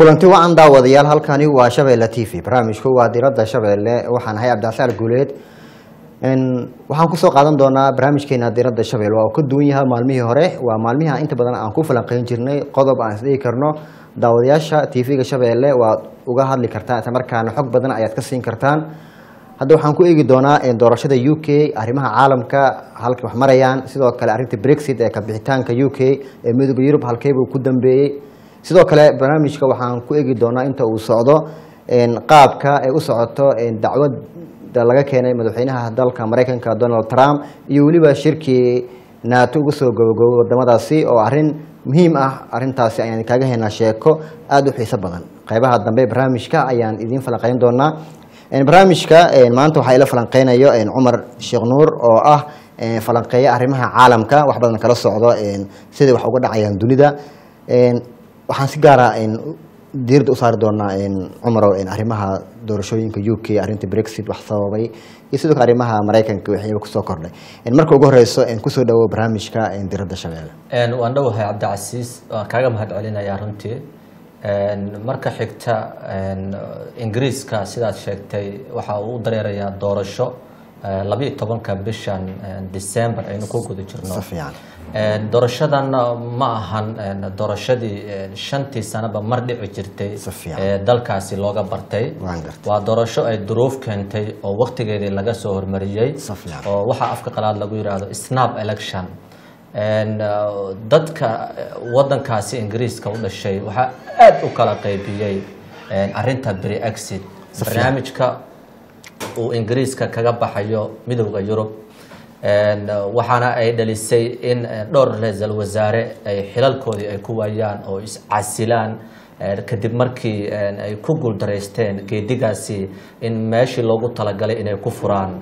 kulanti wacan daawadayaal halkani waa shabeelle t v barnaamijku waa diradda shabeelle waxaan ahay cabdicasaar guuleed waxaan kusoo qaadan doonaa barnaamijkeena diradda shabeelle waa uu ka duwan yahay maalmihii hore waa maalmihii aan inta badan aan ku falanqeyn jirnay qodob aan isdhigi karno daawadayaasha t v-ga shabeelle waad uga hadli kartaan isla markaana xog badan ayaad ka siin kartaan hadda waxaan ku eegi doonaa doorashada u k arrimaha caalamka halkay wax marayaan sidoo kale arrinta brexit ee kabixitaanka u k ee midooda yurub halkeybuu ku dambeeyey sidoo kale barnaamijka waxaan ku eegi doonaa inta uu socdo qaabka ay u socoto dacwada laga keenay madaxweynaha dalka mareykanka donald trump iyo weliba shirkii naato uga soo gabagobay wadamadaasi oo arrin muhiim ah arintaasi ayaan kaaga haynaa sheeko aada u xiiso badan qeybaha dambe barnaamijka ayaan idiin falanqeyn doonaa barnaamijka maanta waxaa ila falanqeynayo cumar sheekh nuur oo ah falanqeeya arrimaha caalamka wax badan kala socdo siday wax uga dhacayaan dunida waxaan si gaara diirada u saari doonaa cumarow arrimaha doorashooyinka u k arrinta brexit wax sababay iyo sidoo kale arrimaha maraykanka wixiiba kusoo kordhay marka ugu horeyso kusoo dhawo barnaamijka diradda shabeelle waan dhowahay cabdicasiis waan kaaga mahad celinayaa runtii marka xigta ingiriiska sidaad sheegtay waxa uu u dareerayaa doorasho labiyo tobanka bishan december aynu ku guda jirno fiican doorashadan ma ahan doorashadii shantii sanaba mar dhici jirtay Si fiican. ee dalkaasi looga bartay Waan gartay. waa doorasho ay duruuf keentay oo waktigeedii laga soo hormariyey Si fiican. oo waxaa afka qalaad lagu yidhaahdo snap election And, uh, dadka uh, wadankaasi ingiriiska u dhashay waxaa aad u kala qaybiyey arinta brexit Si fiican. barnaamijka uu ingiriiska kaga baxayo midowda yurub And, uh, waxaana ay dhalisay in uh, dhowr ra-iisul wasaare ay xilalkoodii ay ku waayaan oo iscasilaan uh, kadib markii uh, ay ku guuldaraysteen geedigaasi in meeshii loogu talagalay inay ku furaan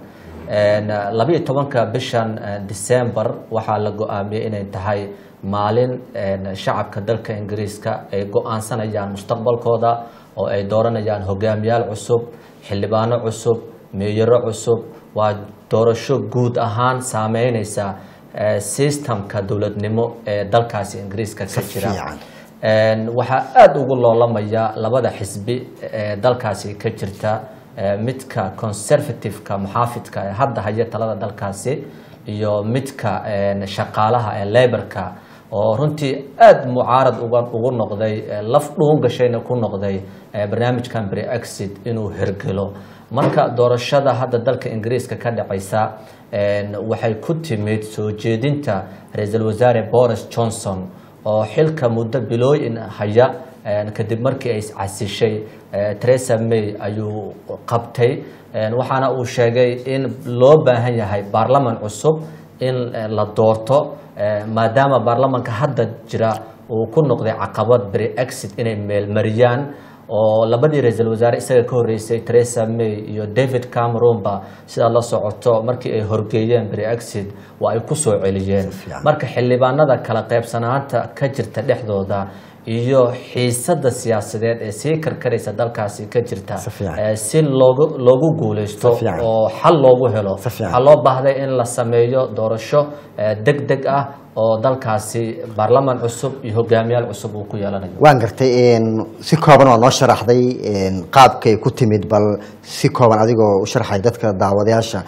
labiyo tobanka bishan uh, december waxaa la go-aamiyey inay tahay maalin uh, shacabka dalka ingiriiska ay go-aansanayaan mustaqbalkooda oo ay dooranayaan hogaamiyaal cusub xildhibaano cusub meeyaro cusub waa doorasho guud ahaan saameyneysa uh, systemka dowladnimo ee dalkaasi ingiriiska ka Si jira fiican. Een, waxaa aada ugu loolamaya labada xisbi ee dalkaasi ka jirta ee midka conservative-ka muxaafidka ee hadda haya talada dalkaasi iyo midka een, shaqaalaha ee laborka oo runtii aada mucaarad uga ugu noqday ee laf dhuun gashayna ku noqday ee barnaamijkan brexit inuu hergelo marka doorashada hadda dalka ingiriiska ka dhacaysa een, waxay ku timid soo jeedinta ra-iisul wasaare boris johnson oo xilka muddo bilooyin haya een, kadib markii ay iscasishay ee, Theresa May ayuu qabtay een, waxaana uu sheegay in loo baahan yahay baarlaman cusub in eh, la doorto eh, maadaama baarlamanka hadda jira uu ku noqday caqabad brexit inay meelmariyaan oo labadii ra-iisul wasaare isaga ka horreysay Theresa May iyo David Cameron ba sidaa la socoto markii ay horgeeyeen brexit waa ay ku soo celiyeen fiican. marka xildhibaanada kala qaybsanaanta ka jirta dhexdooda iyo xiisada siyaasadeed ee sii karkaraysa dalkaasi ka jirta Si fiican. eh, si loogu loogu guuleysto Si fiican. oo xal loogu helo Si fiican. waxaa loo baahday in la sameeyo doorasho eh, deg deg ah oo dalkaasi baarlaman cusub iyo hogaamiyaal cusub uu ku yeelanayo waan gartay si kooban waa noo sharaxday qaabkay ku timid bal si kooban adigoo u sharxay dadka daawadayaasha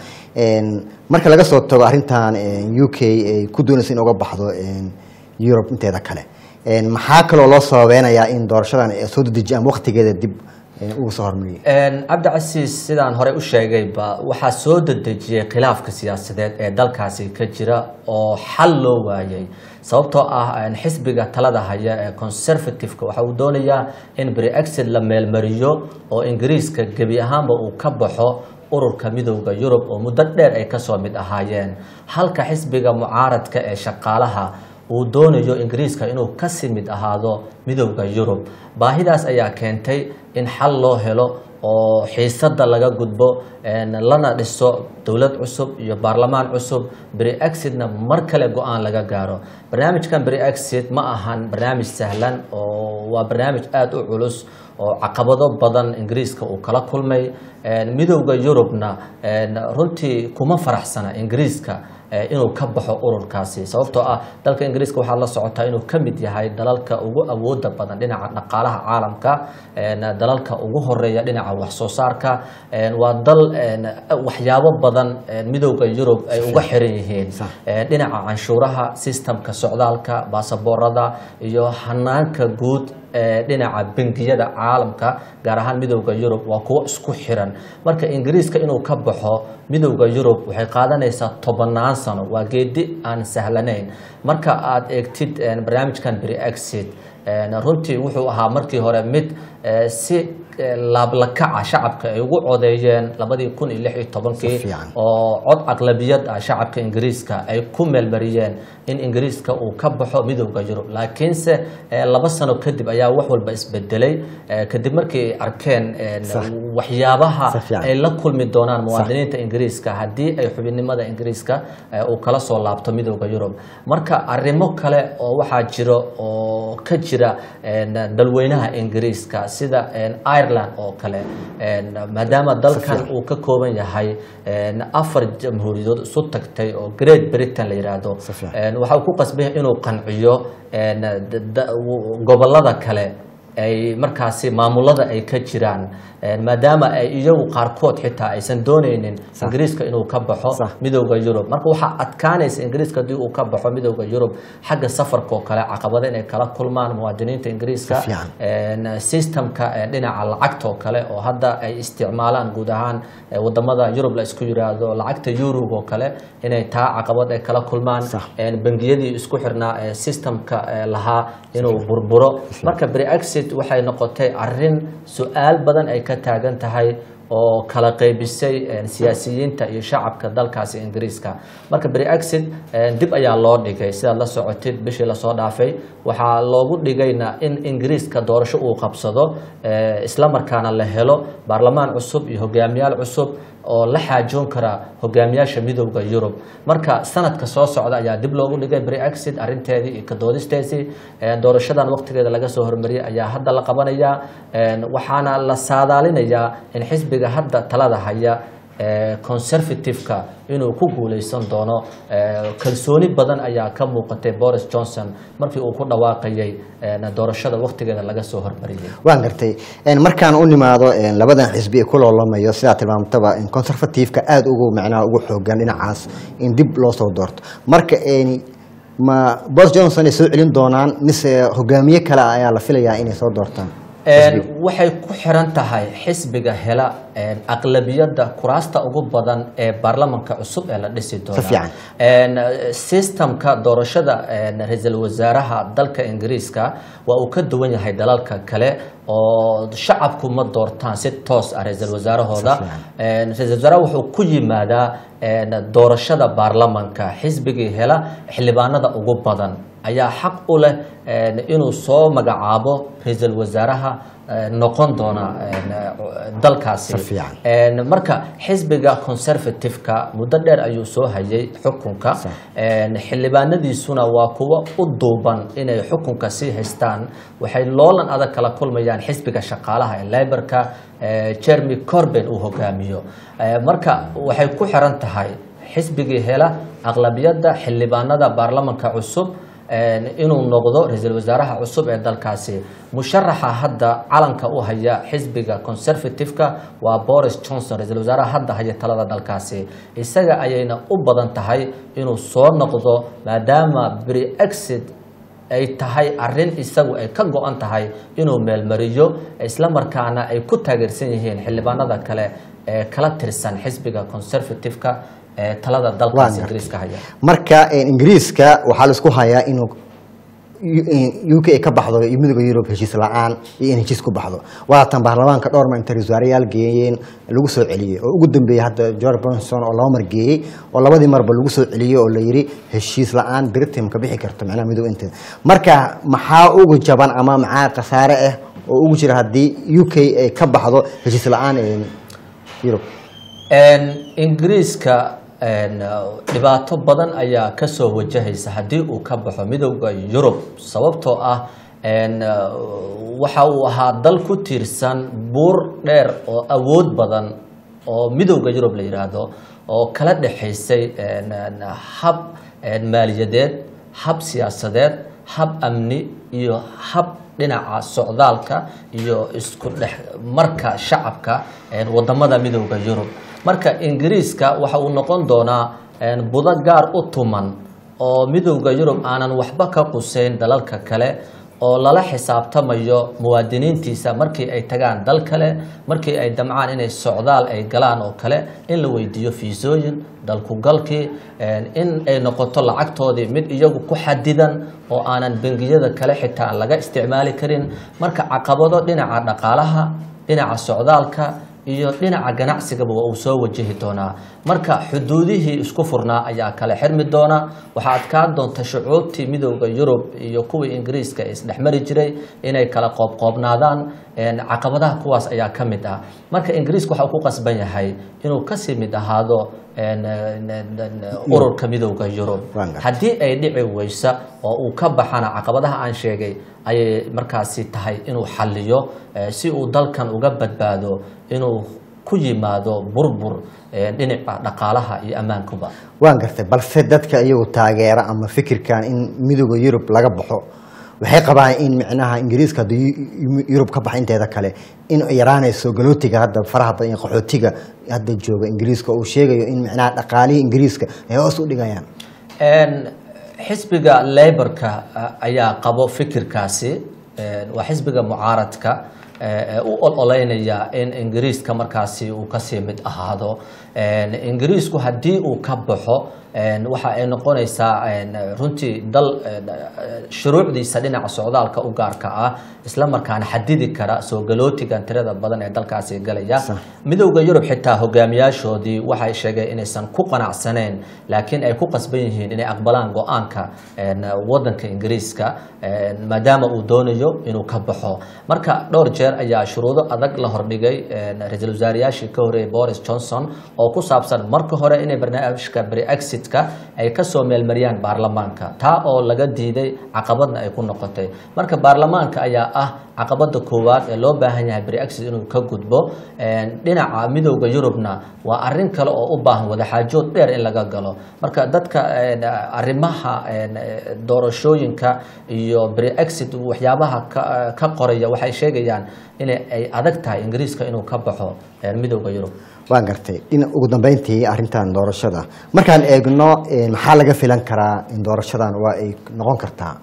marka laga soo tago arrintan u k ay ku doonaysa in uga baxdo yurub inteeda kale maxaa kaloo loo sababeynayaa in doorashadan ay soo dedejiyaan waqtigeeda dib uga soo hormariyay cabdicasiis sidaan horey u sheegayba waxaa soo dedejiyey khilaafka siyaasadeed ee dalkaasi ka jira oo xal loo waayay sababtoo ah xisbiga talada haya ee conservative-ka waxa uu doonayaa in brexit la meelmariyo oo ingiriiska gebi ahaanba uu ka baxo ururka midowda yurub oo muddo dheer ay kasoo mid ahaayeen halka xisbiga mucaaradka ee shaqaalaha uu doonayo ingiriiska inuu kasii mid ahaado midowda yurub baahidaas ayaa keentay in xal loo helo oo xiisada laga gudbo lana dhiso dowlad cusub iyo baarlamaan cusub brexitna mar kale go-aan laga gaaro barnaamijkan brexit ma ahan barnaamij sahlan oo waa barnaamij aada u culus oo caqabado badan ingiriiska uu kala kulmay midowda yurubna runtii kuma faraxsana ingiriiska eh, inuu ka baxo ururkaasi sababtoo ah dalka ingiriiska waxaa la socotaa inuu ka mid yahay dalalka ugu awooda badan dhinaca dhaqaalaha caalamka een, dalalka ugu horeeya dhinaca wax soo saarka een, waa dal een, waxyaabo badan een, midowda yurub ay uga xiran yihiin Sax. Ee, dhinaca canshuuraha sistamka socdaalka baasaboorada iyo hanaanka guud ee dhinaca bangiyada caalamka gaar ahaan midowda yurub waa kuwo isku xiran marka ingiriiska inuu ka baxo midowda yurub waxay qaadanaysaa tobannaan sano waa geedi aan sahlanayn marka aad eegtid een, barnaamijkan brexit een, runtii wuxuu ahaa markii hore mid ee, si ee, laablakaca shacabka ay ugu codeeyeen labadii kun iyo lix iyo tobankii Si fiican. oo cod aqlabiyad ah shacabka ingiriiska ay ku meelmariyeen in ingiriiska uu ka baxo midowda yurub laakiinse eh, laba sano kadib ayaa wax walba isbedelay eh, kadib markii ay arkeen eh, Sax. waxyaabaha Si fiican. ay la kulmi doonaan muwaadiniinta ingiriiska haddii ay xubinnimada ingiriiska eh, uu kala soo laabto midowda yurub marka arrimo kale oo waxaa jiro oo ka jira een, dalweynaha ingiriiska sida een, ireland oo kale een, maadaama dalkan fiican. uu ka kooban yahay een, afar jamhuuriyadood isu tagtay oo great britain la yidhaahdo Si fiican. een, waxa uu ku qasbay inuu qanciyo een, da- da- w- gobollada kale ay markaasi maamulada ay ka jiraan een, maadaama ay iyagu qaarkood xitaa aysan dooneynin Sax. ingiriiska inuu ka baxo Sax. midowda yurub marka waxaa adkaanaysa ingiriiska haddii uu ka baxo midowda yurub xagga safarka oo kale caqabado inay kala kulmaan muwaadiniinta ingiriiska Si fiican. een, systemka een, dhinaca lacagta oo kale oo hadda ay isticmaalaan guud ahaan eh, wadamada yurub la isku yiraahdo lacagta eurog oo kale inay taa caqabad ay kala kulmaan Sax. een, bangiyadii isku xirnaa ee systemka eh, lahaa inuu burburo marka brexit waxay noqotay arin su-aal badan ay ka taagan tahay oo kala qaybisay een, siyaasiyiinta iyo shacabka dalkaasi ingiriiska marka brexit een, dib ayaa loo dhigay sidaad la socotid bishii lasoo dhaafay waxaa loogu dhigayna in ingiriiska doorasho uu qabsado eh, isla markaana la helo baarlamaan cusub iyo hogaamiyaal cusub oo la xaajoon kara hogaamiyaasha midowda yurub marka sanadka soo socda ayaa dib loogu dhigay brexit arinteedii iyo kadoodisteesii Een, doorashadan waqtigeeda laga soo hormariyay ayaa hadda la qabanayaa Een, waxaana la saadaalinayaa in xisbiga hadda talada haya ee, conservative-ka inuu ku guuleysan doono Ee, kalsooni badan ayaa ka muuqatay boris johnson markii uu ku dhawaaqayay een, doorashada waqtigeeda laga soo hormariyay waan gartay Een, markaan u nimaado een, labadan xisbi ee ku loolamayo sidaa tilmaamtaba in conservative-ka aada ugu macnaha ugu xoogan dhinacaas in dib loo soo doorto marka een, ma boris johnson ay soo celin doonaan mise hogaamiye kale ayaa la filayaa inay soo doortaan Een, waxay ku xiran tahay xisbiga hela een, aqlabiyadda kuraasta ugu badan ee baarlamanka cusub ee la dhisi doona Si fiican. Een, systemka doorashada een, ra-iisul wasaaraha dalka ingiriiska waa uu ka duwan yahay dalalka kale oo shacabku ma doortaan si toos ah ra-iisul wasaarahooda Si fiican. Een, ra-iisul wasaaraha wuxuu ku yimaadaa een, doorashada baarlamanka xisbigii hela xildhibaanada ugu badan ayaa xaq u leh een, inuu soo magacaabo ra-iisul wasaaraha een, noqon doona een, dalkaasi Si fiican. Een, marka xisbiga conservative-ka muddo dheer ayuu soo hayay xukunka Sax. Een, xildhibaanadiisuna waa kuwo u duuban inay xukunka sii haystaan waxay loolan adag kala kulmayaan xisbiga shaqaalaha ee laborka ee jeremy corben uu hogaamiyo Ee, marka waxay ku xiran tahay xisbigii hela aqlabiyadda xildhibaanada baarlamanka cusub een, inuu noqdo ra-iisul wasaaraha cusub ee dalkaasi musharaxa hadda calanka u haya xisbiga conservative-ka waa boris johnson ra-iisul wasaaraha hadda haya talada dalkaasi isaga ayayna u badan tahay inuu soo noqdo maadaama brexit ay tahay arin isagu ay ka go-an tahay inuu meelmariyo isla markaana ay ku taageersan yihiin xildhibaanada kale ee kala tirsan xisbiga conservative-ka ee talada Waan dalkaasi gartay. ingiriiska haya marka een, ingiriiska waxaa laisku hayaa inuu u k ay ka baxdo iyo midowda yurub heshiis la-aan iyo in heshiis ku baxdo waatan baarlamaanka dhowr mar intay wasaarayaal geeyeen lagu soo celiyey oo ugu dambeeyey hadda george bonson oo laba mar geeyey oo labadii marba lagu soo celiyey oo la yidhi heshiis la-aan britain ka bixi karto macnaha midow inteeda marka maxaa ugu jaban ama maxaa khasaare ah oo ugu jira haddii u k ay ka baxdo heshiis la-aan ee yurub Een, ingiriiska een, dhibaato badan ayaa kasoo wajahaysa haddii uu ka baxo midowda yurub sababtoo ah een, waxa uu ahaa dal ku tiirsan buur dheer oo awood badan oo midowda yurub la yidhaahdo oo kala dhexaysay een, een, hab een, maaliyadeed hab siyaasadeed hab amni iyo hab dhinaca socdaalka iyo isku dhex marka shacabka een, wadamada midowda yurub marka ingiriiska waxa uu noqon doonaa een, budo gaar u tuman oo midowda yurub aanan waxba ka quseyn dalalka kale oo lala xisaabtamayo muwaadiniintiisa markii ay tagaan dal kale markii ay damcaan inay socdaal ay galaan oo kale in la weydiiyo fiisooyin dalkugalkii een, in ay noqoto lacagtoodii mid iyagu ku xadidan oo aanan bengiyada kale xitaa aan laga isticmaali karin marka caqabado dhinaca dhaqaalaha dhinaca socdaalka iyo dhinaca ganacsigaba waa uu soo wajahi doonaa marka xuduudihii isku furnaa ayaa kale xirmi doona waxaa adkaan doonta shucuubtii midowda yurub iyo kuwii ingiriiska ee isdhexmari jiray inay kala qoobqoobnaadaan een, caqabadaha kuwaas ayaa ka mid ah marka ingiriiska waxa uu ku qasban yahay inuu kasii mid ahaado een, een, een, een, ururka midowda yurub Waan gartay. haddii ay dhici weysa oo uu ka baxana caqabadaha aan sheegay ayay markaasi tahay inuu xalliyo eh, si uu dalkan uga badbaado inuu ku yimaado burbur eh, dhinaca dhaqaalaha iyo ammaankuba waan gartay balse dadka iyagu taageera ama fikirkan in midowda yurub laga baxo waxay qabaan in micnaha ingiriiska haddii yu- yurub ka baxa inteeda kale in ay yaraanayso galootiga hadda faraha badan iyo qaxootiga hadda jooga ingiriiska uu sheegayo in micnaha dhaqaalihii ingiriiska ay hoos u dhigayaan Een, xisbiga laborka eh, ayaa qabo fikirkaasi Een, waa xisbiga mucaaradka eh, ee u ololeynaya in ingiriiska markaasi uu kasii mid ahaado Een, ingiriisku haddii uu ka baxo een, waxa ay noqonaysaa een, runtii dal een, eh, shuruucdiisa dhinaca socdaalka u gaarka ah isla markaana xadidi kara soo galootigan tirada badan ee dalkaasi galaya Sax. midowda yurub xitaa hogaamiyaashoodii waxay sheegeen inaysan ku qanacsaneen laakiin ay ku qasban yihiin inay aqbalaan go-aanka een, wadanka ingiriiska een, maadaama uu doonayo inuu ka baxo marka dhowr jeer ayaa shuruudo adag la hordhigay een, ra-iisul wasaarayaashii ka horeeyay boris johnson oo ku saabsan marka hore inay barnaamijka brexitka ay kasoo meelmariyaan baarlamaanka taa oo laga diiday caqabadna ay ku noqotay marka baarlamaanka ayaa ah caqabada koowaad ee loo baahan yahay brexit inuu ka gudbo Een, dhinaca midowda yurubna waa arin kale oo u baahan wadaxaajood dheer in laga galo marka dadka een, arrimaha een, eh, doorashooyinka iyo brexit waxyaabaha ka- ka qoraya waxay sheegayaan in ay adag tahay ingiriiska inuu ka baxo een, midowda yurub waan gartay in ugu dambeyntii arrintan doorashada markaan eegno eh, maxaa laga filan karaa in doorashadan waa ay noqon kartaa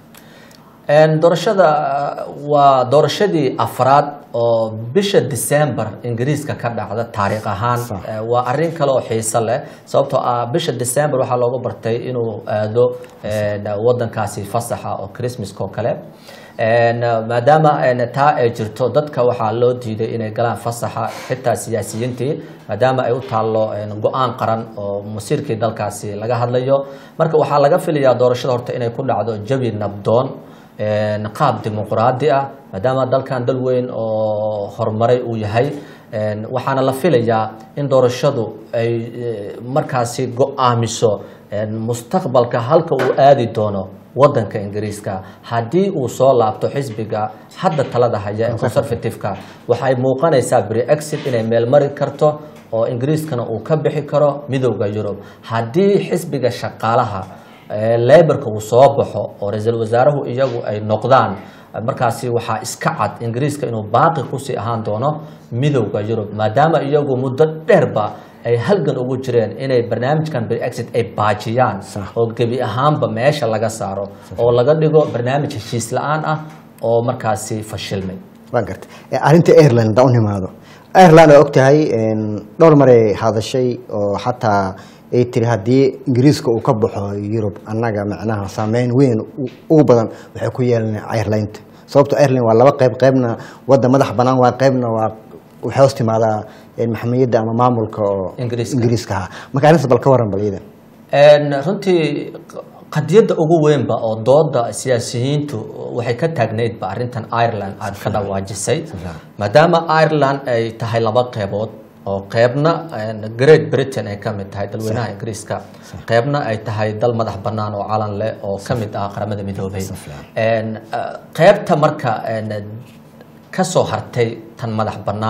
Een, doorashada uh, waa doorashadii afraad oo bisha december ingiriiska ka dhacda taariikh ahaan Sax. Eh, waa arin kale oo xiiso leh sababtoo ah bisha december waxaa looga bartay inuu aado een, wadankaasi fasaxa oo christmaska oo kale Een, maadaama een, taa ay jirto dadka waxaa loo diiday inay galaan fasaxa xitaa siyaasiyiintii maadaama ay u taallo een, go-aan qaran oo masiirkii dalkaasi laga hadlayo marka waxaa laga filayaa doorashada horta inay ku dhacdo jawi nabdoon een, qaab dimuqraadi ah maadaama dalkan dal weyn oo horumaray uu yahay een, waxaana la filayaa in doorashadu ay eh, markaasi go-aamiso een, mustaqbalka halka uu aadi doono wadanka ingiriiska haddii uu soo laabto xisbiga hadda talada haya ee conservative-ka waxay muuqanaysaa brexit inay meelmari karto oo ingiriiskana uu ka bixi karo midowda yurub haddii xisbiga shaqaalaha ee laborka uu soo baxo oo ra-iisul wasaaruhu iyagu ay noqdaan markaasi waxaa iska cad ingiriiska inuu baaqi kusii ahaan doono midowda yurub maadaama iyagu muddo dheerba ay halgan ugu jireen inay barnaamijkan brexit ay baajiyaan Sax. oo gebi ahaanba meesha laga saaro oo laga dhigo barnaamij heshiis la-aan ah oo markaasi fashilmay waan gartay Eh, arrinta airline haddaan u nimaado airline waa ogtahay een, dhowr maray hadashay oo xataa ay tiri haddii ingiriiska uu ka baxo yurub annaga macnaha saameyn weyn u- ugu badan waxay ku yeelan airlineta sababto airline waa laba qayb qaybna wadda madax banaan waa qaybna waa waxay hoos timaadaa een, maxamiyadda ama maamulka oo Ingiriiska. ingiriiska ahaa marka arrintaas bal ka waran bal iyada Een, runtii qadiyadda ugu weynba oo dooda siyaasiyiintu waxay ka taagnaydba arrintan ireland aad ka dhawaajisay maadaama ireland ay tahay laba qeybood oo qeybna een, great britain ay ka mid tahay dalweynaha ingiriiska qeybna ay tahay dal madax bannaan oo calan leh oo ka mid ah qaramada midoobay Een, eh, qeybta marka een, ka soo hartay tan madax bannaan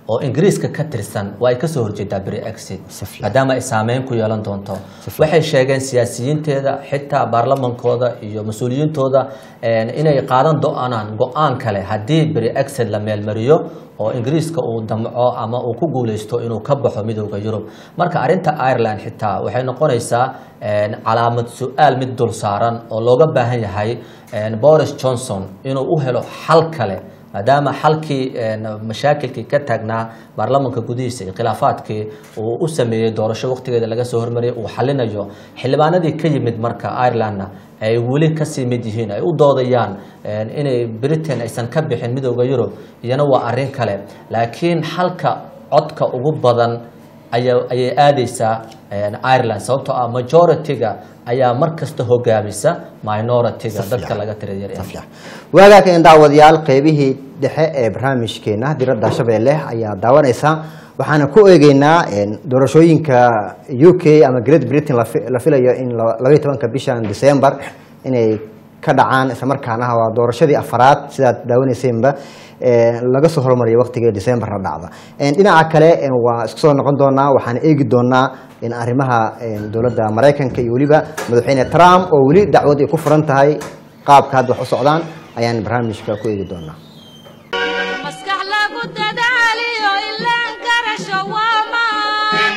oo ingiriiska ka tirsan waa ay kasoo horjeedaa brexit Si fiican. maadaama ay saameyn ku yeelan doonto fiican. waxay sheegeen siyaasiyiinteeda xitaa baarlamankooda iyo mas-uuliyiintooda een, inay qaadan doonaan go-aan kale haddii brexit la meelmariyo oo ingiriiska uu damco ama uu ku guuleysto inuu ka baxo midooda yurub marka arinta ireland xitaa waxay noqonaysaa een, calaamad su-aal mid dul saaran oo looga baahan yahay een, boris johnson inuu u helo xal kale maadaama xalkii een, mashaakilkii ka taagnaa baarlamanka gudihiisa iyo khilaafaadkii uu u sameeyey doorasho waqtigeeda laga soo hormariyay uu xalinayo xildhibaanadii ka yimid marka irelandna ay weli kasii mid yihiin ay u doodayaan een, inay britain aysan ka bixin midooda yurub iyana waa arrin kale laakiin xalka codka ugu badan aya- ayay aadeysaa een, ireland sababtoo ah majority-ga ayaa mar kasta hogaamisa minority-ga dadka laga tirada yar fiican waagaaka in daawadayaal qeybihii dhexe ee barnaamijkeena diradda shabeelle ayaa daawanaysaa waxaana ku eegeynaa een, doorashooyinka u k ama great britain la fi- la filayo in la- labaiyo tobanka bishan december inay ka dhacaan islamarkaana waa doorashadii afaraad sidaad daawaneyseenba ee, laga soo hormariyay waqtigii decemberna dhacda Een, dhinaca kale een, waa isku soo noqon doonaa waxaan eegi doonaa in arrimaha een, dowladda maraykanka iyo weliba madaxweyne trump oo weli dacwad ay ku furan tahay qaabka hadda wax u socdaan ayaan barnaamijka ku eegi doonaa maskax lagu dadaaliyo ilaan garasho waa maan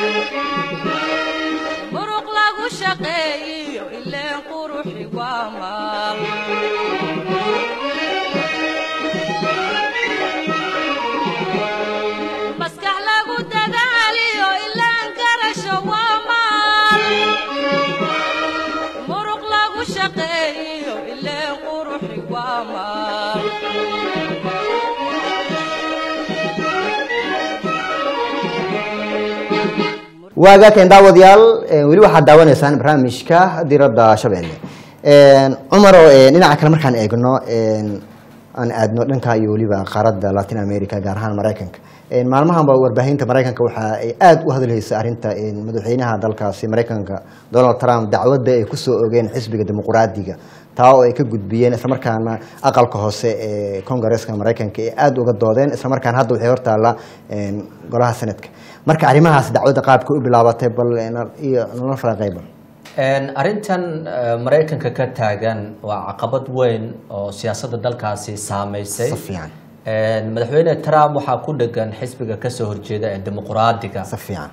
muruq lagu shaqeeyiyo ileen quruxi waa maal maskax lagu dadaaliyo ilaan garasho waa maal muruq lagu shaqeeyiyo ileen quruxi waa maal waagaakeen daawadayaal een, weli waxaad daawanaysaan barnaamijka diradda shabeelle Een, cumaro een, dhinaca kale markaan eegno een, aan aadno dhanka iyo weliba qaaradda latin america gaar ahaan maraykanka Een, maalmahanba warbaahinta maraykanka waxa ay aada u hadalhaysa arrinta een, madaxweynaha dalkaasi maraykanka donald trump dacwadda ay kusoo ogeen xisbiga dimuqraadiga taa oo ay ka gudbiyeen islamarkaana aqalka hoose ee kongareeska maraykanka ay aada uga doodeen islamarkaana hadda waxay hortaalla een, golaha senadka marka arrimahaas dacwadda qaabka u bilaabatay bal ina- iyo nala faaqeyba Een, arrintan eh, maraykanka ka taagan waa caqabad weyn oo siyaasadda dalkaasi saameysay si fiican Een, madaxweyne trump waxaa ku dhegan xisbiga kasoo horjeeda ee dimuqraadiga si fiican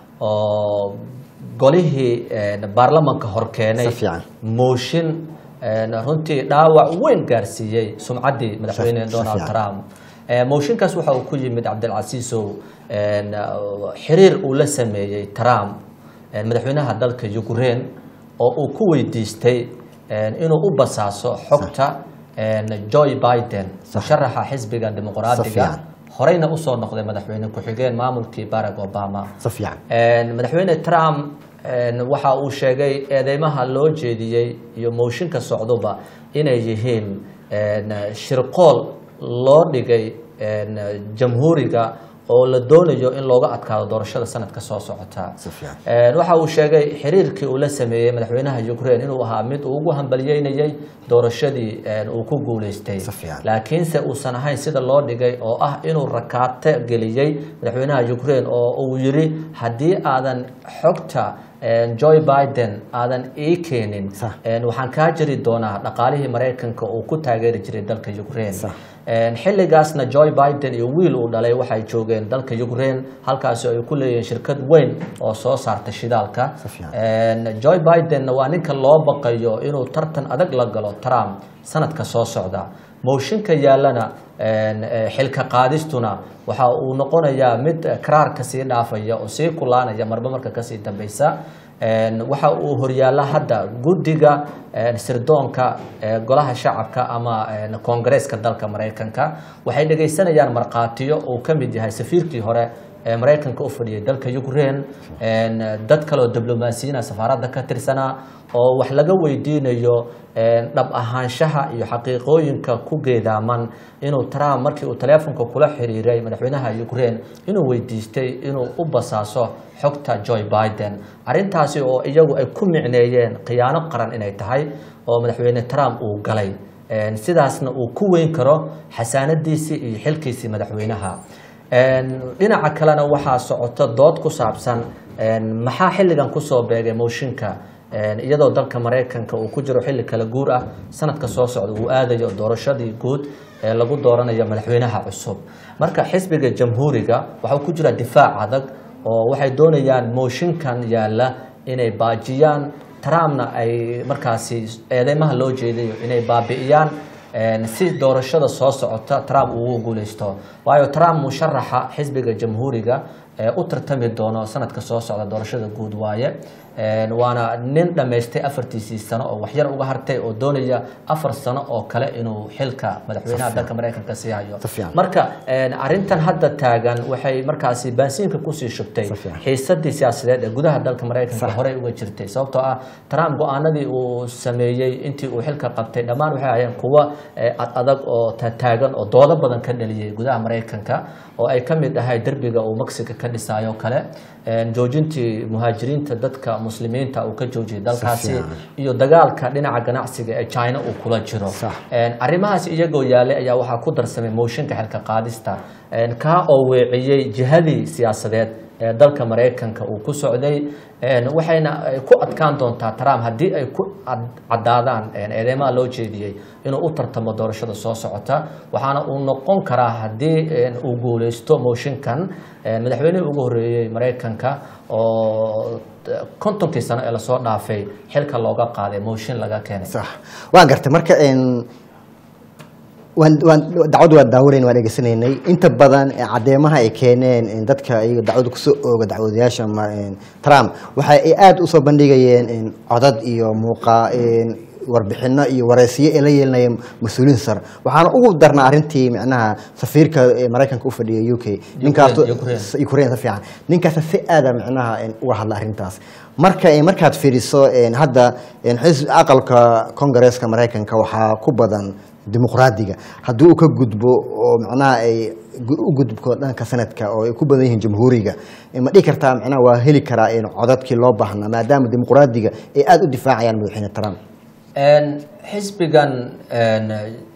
oo golihii een, baarlamanka horkeenay Si fiican. mooshin een, runtii dhaawac weyn gaarsiiyey sumcaddii madaxweyne Si- si donald fiican. trump Ee, mooshinkaas waxa uu ku yimid cabdilcasiisow een, xiriir uu la sameeyey trump een, madaxweynaha dalka ukraine oo uu ku weydiistay een, inuu u basaaso xogta een, joe biden musharaxa xisbiga Si dimuqraadiga fiican. horeyna usoo noqday madaxweyne ku-xigeen maamulkii barack obama si fiican Een, madaxweyne trump een, waxa uu sheegay eedeymaha loo jeediyey iyo mooshinka socduba inay yihiin een, shirqool loo dhigay een, jamhuuriga oo la doonayo in looga adkaado doorashada sanadka soo socota Si fiican. Een, waxa uu sheegay xiriirkii uu la sameeyey madaxweynaha ukraine inuu ahaa mid uu ugu hambalyeynayay doorashadii een, uu ku guuleystay Si fiican. laakiinse uusan ahayn sida loo dhigay oo ah inuu rakaato geliyey madaxweynaha ukraine oo uu yiri haddii aadan xogta een, joe biden aadan ii keenin Sax. een, waxaan kaa jiri doonaa dhaqaalihii maraykanka uu ku taageeri jiray dalka ukraine Sax. Een, xilligaasna joe biden iyo wiil uu dhalay waxay joogeen dalka ukraine halkaasi ay ku leeyihiin shirkad weyn oo soo saarta shidaalka Si fiican. Een, joe bidenna waa ninka loo baqayo inuu tartan adag la galo trump sanadka soo socda mooshinka yaalana een, eh, xilka qaadistuna waxa uu noqonayaa mid eh, karaar kasii dhaafaya oo sii kulaanaya marba marka kasii dambeysa Een, waxa uu horyaala hadda guddiga een, sirdoonka ee golaha shacabka ama een, koongareeska dalka maraykanka waxay dhegeysanayaan markhaatiyo uu ka mid yahay safiirkii hore ee maraykanka u fadhiyay dalka ukraine een, dad kaleoo diblomaasiyiina safaaradda ka tirsanaa oo wax laga weydiinayo een, dhab ahaanshaha iyo xaqiiqooyinka ku geedaaman inuu trump markii uu taleefonka kula xiriiray madaxweynaha ukraine inuu weydiistay inuu u basaaso xogta joe biden arrintaasi oo iyagu ay ku micneeyeen khiyaano qaran inay tahay oo madaxweyne trump uu galay Een, sidaasna uu ku weyn karo xasaanadiisii iyo xilkiisii madaxweynaha Een, dhinaca kalena waxaa socota dood ku saabsan een, maxaa xilligan kusoo beegay mooshinka een, iyadoo dalka maraykanka uu ku jiro xilli kala guur ah sanadka soo socda uu aadayo doorashadii guud ee lagu dooranayo madaxweynaha cusub marka xisbiga jamhuuriga waxaa ku jira difaac adag oo waxay doonayaan mooshinkan yaalla inay baajiyaan trumpna ay markaasi eedeymaha loo jeedayo inay baabi'iyaan een, si doorashada soo socota trump uu ugu guuleysto waayo trump musharaxa xisbiga jamhuuriga ee u tartami doono sanadka soo socda doorashada guud waaye Een, waana nin dhammaystay afartiisii sano oo waxyar uga hartay oo doonaya afar sano oo kale inuu xilka madaxweynaha dalka maraykanka sii hayo Si fiican. marka een, arrintan hadda taagan waxay markaasi baansiinka kusii shubtay Si fiican. xiisadii siyaasadeed ee gudaha dalka maraykanka Sax. horey uga jirtay sababtoo ah trump go-aanadii uu sameeyey intii uu xilka qabtay dhammaan waxay ahaayeen kuwa eh, ad adag oo tataagan oo doodo badan ka dhaliyey gudaha maraykanka oo ay ka mid ahay derbiga uu mexico ka dhisayo kale een, joojintii muhaajiriinta dadka muslimiinta uu ka joojiyay dalkaasi fiican. iyo dagaalka dhinaca ganacsiga ee china uu kula jiro Sax. Een, arrimahaas iyagoo yaalay ayaa waxaa ku darsamay mooshinka xilka qaadista een, kaa oo weeciyey jihadii siyaasadeed ee dalka maraykanka uu ku socday een, waxayna ay ku adkaan doontaa trump haddii ay ku cad- caddaadaan een, eedeymaha loo jeediyey inuu u tartamo doorashada soo socota waxaana uu noqon karaa haddii een, uu guuleysto mooshinkan een, madaxweynihii ugu horreeyey maraykanka oo kontonkii sano ee lasoo dhaafay xilka looga qaaday mooshin laga keenay sax waan gartay marka een, waan waan dacwadu waan daawanayn waan dhegeysanaynay inta badan ee caddeemaha ay keeneen een, dadka iyaga dacwada kusoo ooga dacwadayaasha ma- een, trump waxa ay aada usoo bandhigayeen een, codad iyo muuqa een, warbixino iyo wareysiyo ay la yeelinayeen mas-uuliin sare waxaana ugu darnaa arrintii micnaha safiirka ee maraykanka u fadhiyay u k ninkaas Ukraine. ukraine si fiican ninkaas si aada micnaha een, uga hadla arrintaas marka een, markaad fiiriso een, hadda een, xisbi aqalka kongareeska maraykanka waxaa ku badan dimuqraadiga haddii uu ka gudbo oo macnaha ay gu- u gudubko dhanka sanadka oo ay ku badan yihiin jamhuuriga eh, ma dhihi kartaa macnaha waa heli karaa een, codadkii loo baahnaa maadaama dimuqraadiga ay aada u difaacayaan madaxweyne trump Een, xisbigan een,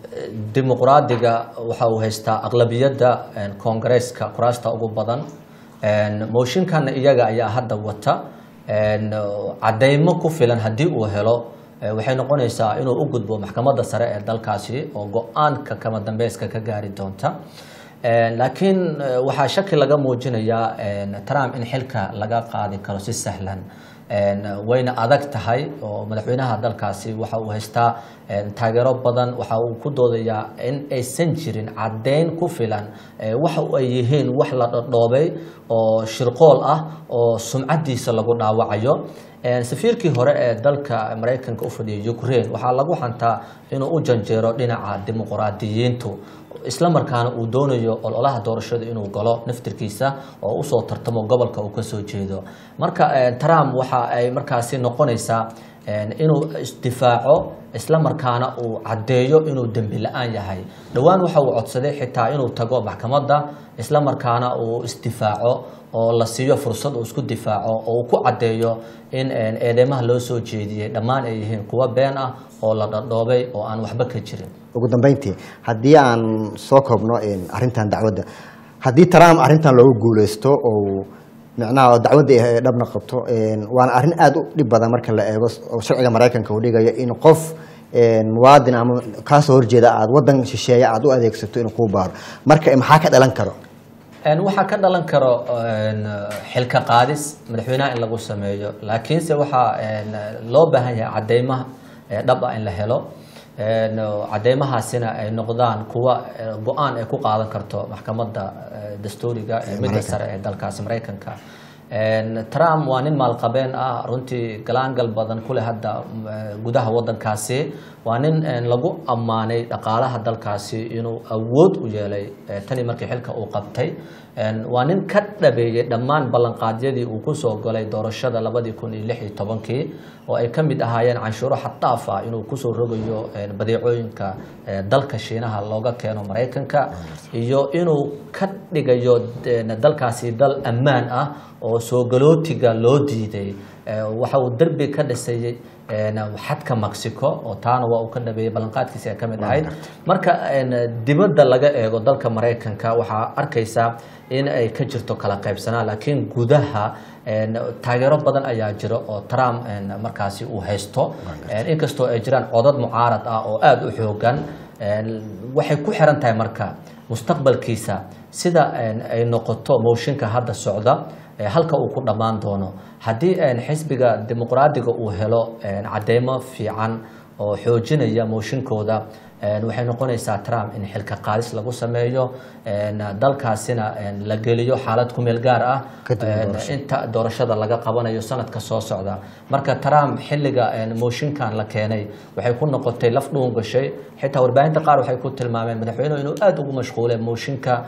dimuqraadiga waxa uu haystaa aqlabiyadda een, koongareeska kuraasta ugu badan Een, mooshinkan iyaga ayaa hadda wata Een, cadeymo ku filan haddii uu helo eh, waxay noqonaysaa inuu u gudbo maxkamadda sare ee dalkaasi oo go-aanka kama dambeyska ka gaari doonta Een, laakiin eh, waxaa shaki laga muujinayaa een, trump in xilka laga qaadi karo si sahlan Een, wayna adag tahay oo madaxweynaha dalkaasi waxa uu haystaa een, taageero badan waxa uu ku doodayaa in aysan jirin caddeyn ku filan ee, waxa ay yihiin wax la dhodhoobay oo shirqool ah oo sumcadiisa lagu dhaawacayo Een, safiirkii hore ee dalka maraykanka u fadhiyay ukraine waxaa lagu xantaa inuu u janjeero dhinaca dimuqraadiyiintu isla markaana uu doonayo ololaha doorashada inuu galo naftirkiisa oo usoo tartamo gobolka uu kasoo jeedo marka eh, trump waxa ay markaasi noqonaysaa eh, inuu isdifaaco isla markaana uu caddeeyo inuu dembi la-aan yahay dhowaan waxa uu codsaday xitaa inuu tago maxkamadda isla markaana uu isdifaaco oo la siiyo fursad uu isku difaaco oo uu ku caddeeyo in eh, eedeymaha loo soo jeediyey dhammaan ay yihiin kuwa been ah oo la dhadhoobay oo aan waxba ka jirin ugu dambeyntii haddii aan soo koobno een, arrintan dacwadda haddii trump arrintan loogu guuleysto oo micnaha dacwadda ay dhabna qabto een, waana arrin aada u dhib badan marka la eego oo sharciga maraykanka uu dhigayo in qof een, muwaadin ama kaasoo horjeeda aad waddan shisheeya aad u adeegsato inuu kuu baaro marka maxaa ka dhalan karo Een, waxaa ka dhalan karo een, xilka qaadis madaxweynaha in lagu sameeyo laakiinse waxaa een, loo baahan yahay cadeymaha ee dhab ah in la helo Een, cadeymahaasina ay noqdaan kuwa eh, go-aan ay ku qaadan karto maxkamadda eh, dastuuriga ee midda sare ee dalkaasi maraykanka Een, trump waa nin maalqabeen ah runtii galaangal badan ku leh hadda mm, eh, gudaha wadankaasi waa nin een, lagu ammaanay dhaqaalaha dalkaasi inuu awood u yeelay eh, tani markii xilka uu qabtay Een, waa nin ka dhabeeyey dhammaan ballanqaadyadii uu kusoo galay doorashada labadii kun iyo lix iyo tobankii oo ay ka mid ahaayeen canshuuro xadaaf ah inuu kusoo rogayo een, badeecooyinka eh, dalka shiinaha looga keeno maraykanka iyo inuu ka dhigayo een, dalkaasi dal ammaan ah oo soo galootiga loo diiday Eh, waxa uu derbi ka dhisay een, xadka mexico oo taana waa uu ka dhabeeyey ballanqaadkiisi ay ka mid ahayd marka een, dibadda laga eego dalka maraykanka waxaa arkaysaa in ay ka jirto kala qaybsanaa laakiin gudaha een, taageero badan ayaa jira oo trump een, markaasi uu haysto Een, inkastoo ay jiraan codad mucaarad ah oo aada u xoogan een, waxay ku xiran tahay marka mustaqbalkiisa sida een, ay noqoto mooshinka hadda socda ee halka uu ku dhammaan doono haddii een, xisbiga dimuqraadiga uu helo een, cadeymo fiican oo xoojinaya mooshinkooda een, waxay noqonaysaa trump in xilka qaadis lagu sameeyo een, dalkaasina een, la geliyo xaalad ku meel gaar ah Kadib een, doorasho. inta doorashada laga qabanayo sanadka soo socda marka trump xilliga een, mooshinkan la keenay waxay ku noqotay laf dhuun gashay xitaa warbaahinta qaar waxay ku tilmaameen madaxweynuhu inuu aada ugu mashquulay mooshinka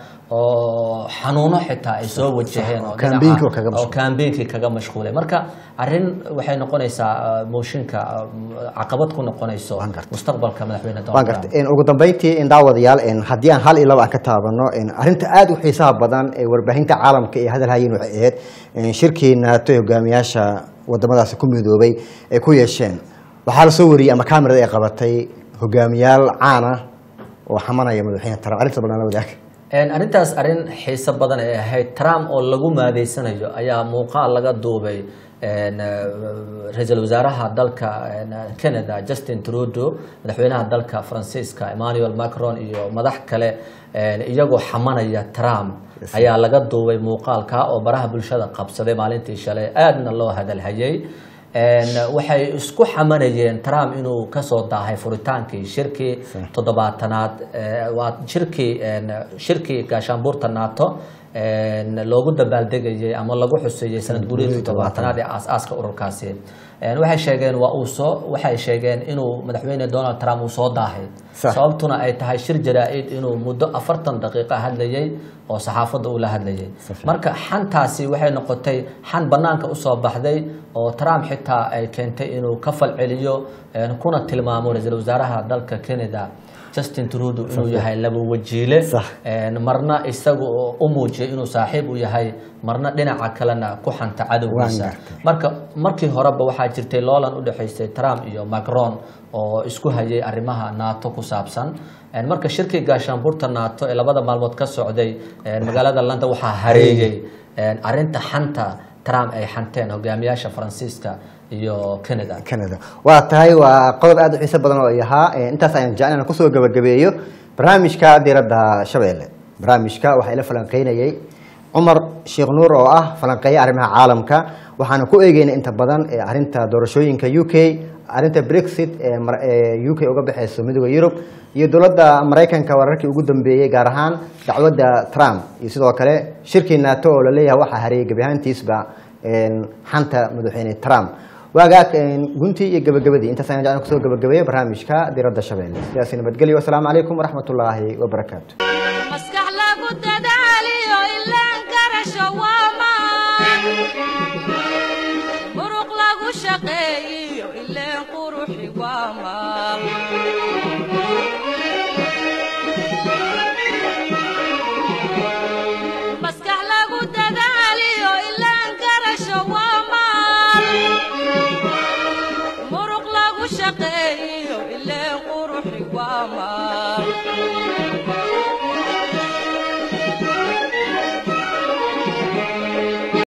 oo xanuuno xitaa ay soo wajaheen oo dhinaca- Campaign-kii oo kaga oo mashquulay. campaign-kii kaga mashquulay marka arrin waxay noqonaysaa uh, mooshinka uh, caqabad ku noqonayso Waan gartay. mustaqbalka madaxweyne waan donald trump gartay ugu dambeyntii in daawadayaal in haddii aan hal iyo laba aan ka taabano in arrinta aada u xiisaha badan ee warbaahinta caalamka ee hadal hayin waxay ahayd in shirkii naato ee hogaamiyaasha wadamadaasi ku midoobay ay ku yeesheen waxaa la soo wariyey ama kamerada ay qabatay hogaamiyaal caan ah oo xamanaya madaxweyne trump arrinta balnala wadaag Een, arrintaas arrin xiiso badan ay ahayd trump oo lagu maadeysanayo ayaa muuqaal laga duubay een, eh, ra-iisul wasaaraha dalka een, canada justin trudeau madaxweynaha dalka faransiiska emmanuel macron iyo madax kale een, iyagoo xamanaya trump ayaa laga duubay muuqaalka oo baraha bulshada qabsaday maalintii shalay aadna loo hadalhayay Een, waxay isku xamanayeen trump inuu kasoo daahay furitaankii shirkii toddobaatanaad ee, waa shirkii een, shirkii gaashaanbuurta nato een, loogu dabaaldegayay ama lagu xuseeyey sanad guuriyadii toddobaatanaad ee aas-aaska ururkaasi Een, waxay sheegeen waa uu soo waxay sheegeen inuu madaxweyne donald trump uu soo daahay Sax. sababtuna ay tahay shir jaraa-id inuu muddo afartan daqiiqo hadlayay oo saxaafadda uu la hadlayay marka xantaasi waxay noqotay xan banaanka usoo baxday oo trump xitaa ay keentay inuu ka falceliyo een, kuna tilmaamo ra-iisul wasaaraha dalka canada justin trudeau inuu yahay laba wajiile Sax. een, marna isagu oo u muujiyay inuu saaxiib u yahay marna dhinaca kalena ku xanta cadowgiisa Waan gartay. marka markii horeba waxaa jirtay loolan u dhexaysay trump iyo macron oo isku hayay arrimaha nato ku saabsan Een, marka shirkii gaashaanbuurta nato ee labada maalmood ka socday een, magaalada london waxaa hareeyey een, arrinta xanta trump ay xanteen hogaamiyaasha faransiiska iyo canada canada waa tahay waa qodob aada u xiiso badan oo ay ahaa Eh, intaas ayaan jecel inaan kusoo gabagabeeyo barnaamijka diiradda shabeelle barnaamijka waxaa ila falanqeynayay cumar sheekh nuur oo ah falanqeeya arrimaha caalamka waxaana ku eegeyna inta badan ee arrinta doorashooyinka u k arrinta brexit ee mar- ee u k uga baxeyso midooda yurub iyo dowladda maraykanka wararkii ugu dambeeyey gaar ahaan dacwadda trump iyo sidoo kale shirkii nato oo laleeyahay waxaa hareeyay gebi ahaantiisba een, xanta madaxweyne trump waagaag een, guntii iyo gabagabadii intaas ayaan jeclan kusoo gabagabeeya barnaamijka diiradda shabeelle sidaasi nabadgelyo wasalaamu calaykum waraxmatullaahi wabarakaatu maskax lagu dadaaliyo ilaan garasho waa maan muruq lagu shaqeeyiyo ileen quruxi waa maal maskax lagu dadaaliyo ilaan garasho waa maal muruq lagu shaqeeyiyo ileen quruxi waa maal